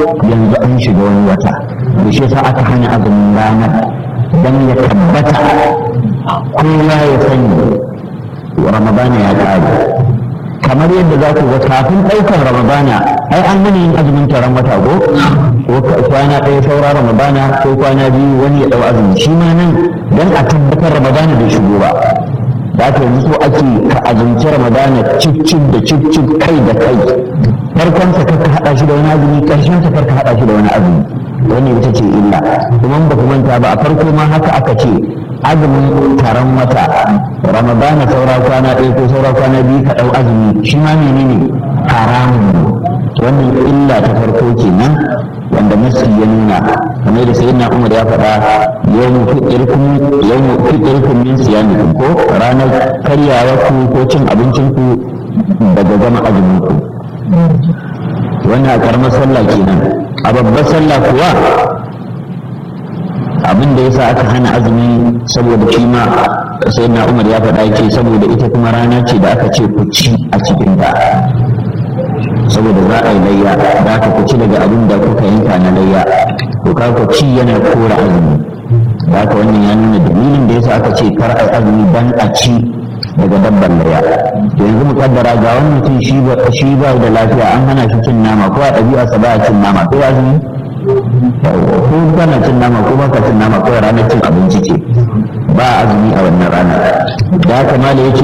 yanzu an shiga wani wata da shi yasa aka hana azumin ranar dan ya tabbata kowa ya sani ramadana ya ƙare kamar yadda za ku ga kafin ɗaukar ramadana ai an gani yin azumin taron wata ko ko kwana ɗaya saura ramadana ko kwana biyu wani ya ɗau azumi shi ma nan dan a tabbatar ramadana bai shigo ba da aka yanzu so ake ka azumci ramadana cif da cif kai da kai farkonsa kar ka haɗa shi da wani azumi ƙarshen sa kar ka haɗa shi da wani azumi wannan ita ce illa kuma ba ku manta ba a farko ma haka aka ce azumin taron wata ramadana saura kwana ɗaya ko saura kwana biyu ka ɗau azumi shi ma menene haramun wannan illa ta farko kenan wanda nasi ya nuna kamar da sayyidina umar ya faɗa yawmu fitirkum yawmu fitirkum min siyamikum ko ranar karyawa ku ko cin abincin ku daga gama azumin ku wannan a karamar sallah kenan a babbar sallah kuwa abin da yasa aka hana azumi saboda shi ma sai na umar ya faɗa ce saboda ita kuma rana ce da aka ce ku ci a cikin ta saboda za a yi layya da aka ku ci daga abin da kuka yanka na layya to ka ku ci yana kora azumi da aka wannan ya nuna dalilin da yasa aka ce kar a azumi dan a ci daga dabbar layya to yanzu mu kaddara ga wani mutum shi ba shi ba da lafiya an hana shi cin nama ko a ɗabi'a sa ba cin nama ko azumi ko kana cin nama ko baka cin nama ko ranar cin abinci ce ba azumi a wannan rana da haka ma da yake